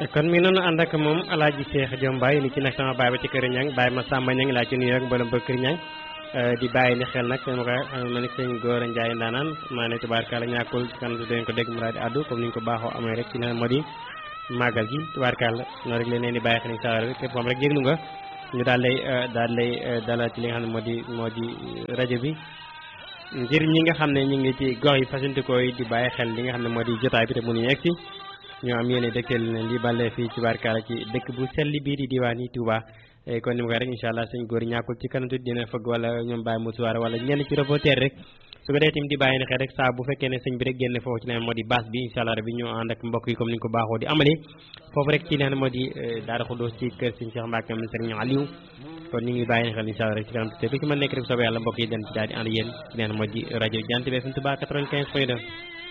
kon mi noonu ànd ak moom alaaji Cheikh Diom Baye ni ci nag sama baay ba ci kër Ñang Baye ma Samba Ñang laa ci nuyu rek mboolem ba kër Ñang di bàyyi ni xel nag ma ko ma ne sëñ Góor Njaay ndaanaan maa ne tubaarkàlla ñàkkul kan dañ ko dégg mu daal di addu comme ni ñu ko baaxoo amee rek ci ne moo di màggal gi tubaarkàlla noonu rek leen di bàyyi xel incha allah képp moom rek jéglu nga ñu daal lay daal lay dalal ci li nga xam ne moo di moo di rajo bi ngir ñi nga xam ne ñu ngi ci gox yi fasantikoo yi di bàyyi xel li nga xam ne moo di jotaay bi te mënuñu egg si ñoo am yéene dëkkal leen di bàllee fii ci barkaala ci dëkk bu selli bii di diwaan yi Touba kon ni ma ko rek incha allah sëñ góor ñàkkul ci kanam tuuti dina fëgg wala ñoom bàyyi musuwaar wala ñenn ci reporter rek su ko dee tamit di bàyyi ne xel rek saa bu fekkee ne sëñ bi rek génn foofu ci leen moo di base bi incha allah rabbi ñu ànd ak mbokk yi comme ni ñu ko baaxoo di amale foofu rek ci leen moo di Daara Xuddoos ci kër sëñ Cheikh Mbacke am sëriñ Aliou kon ñu ngi bàyyi ne xel incha allah rek ci kanam tuuti ku ci mën nekk rek soobee yàlla mbokk yi den ci daal di ànd yéen ci leen moo di rajo Jant bi FM Touba 95 point 2